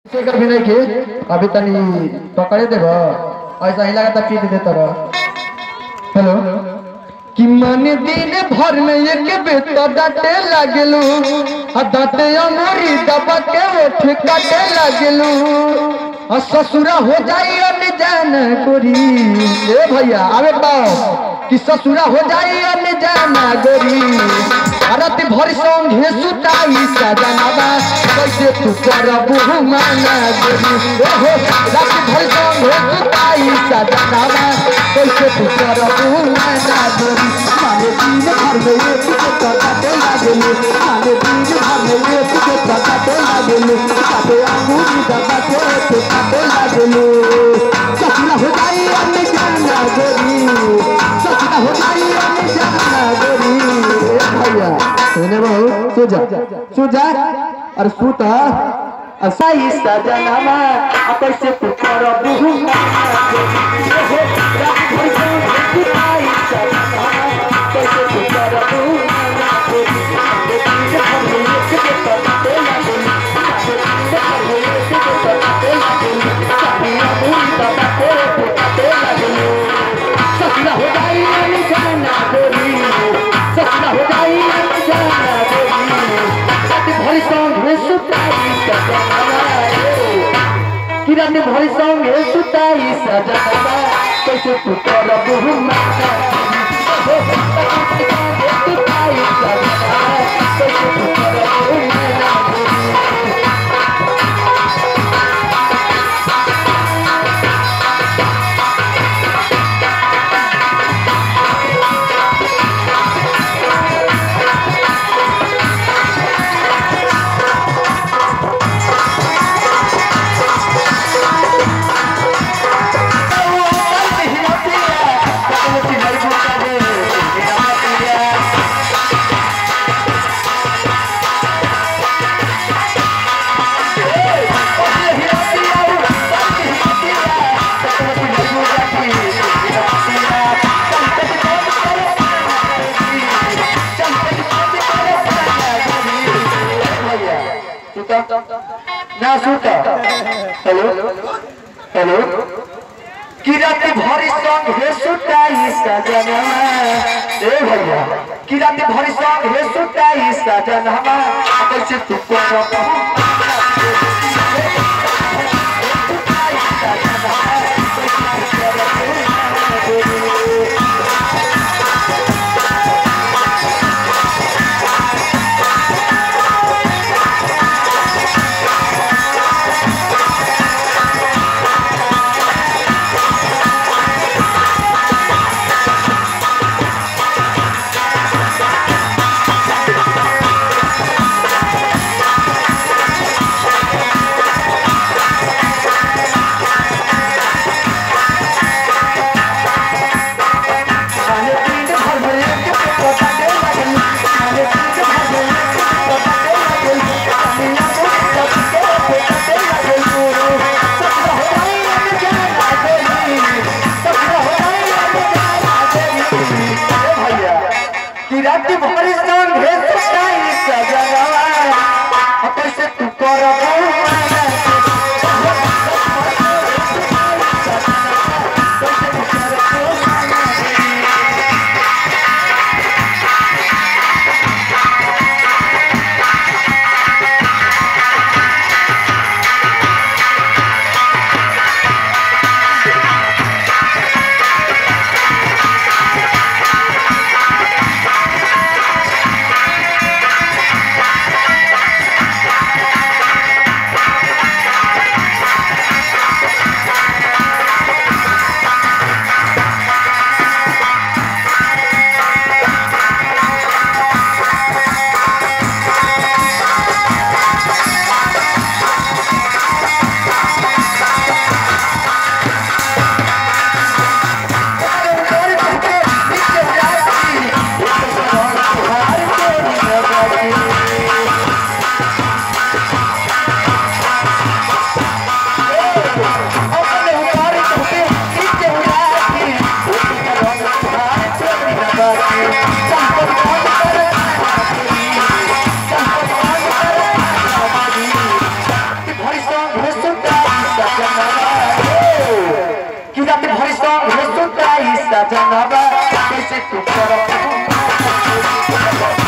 से कर भी नहीं के अभी तनी पकड़े देब ऐसा ही लगा पीट दे तर हेलो कि मन दिन भर में एक बेटा डाटे लागलू आ दाते अमरी दबा के ओठ काटे लागलू आ ससुरा हो जाई अनजान गोरी ए भैया आवे बाओ कि ससुरा हो जाई अनजान गोरी रात भर संगे सुताई सजनावा कैसे तू करबू माना गोरी ए हो रात भर संगे सुताई सजनावा कैसे तू करबू माना गोरी माने दिन भर में एक के काटे लागेलू माने दिन भर में एक के काटे लागेलू काटे अंगूरी दबाते ते काटे लागेलू ससुरा हो जाई अनजान गोरी ससुरा हो जाई अनजान गोरी ए भैया सुने बहु सुजा सुजा अरे सुता असाई सजनामा कैसे तू करबू कैसे तू करबू ससुरा हो जाई अनजाना गोरी ससुरा हो जाई अनजाना गोरी रात भरी संगे सुताई सजनावा किरण भरी संगे सुताई सजनावा कैसे तू करबू माता सुताई सजनावा कैसे तू करबू माता ना सुता हेलो हेलो किरात भरी संग हे सुताई सजनमा ए भैया किरात भरी संग हे सुताई सजनमा कैसे तू करबू कैसे तू कर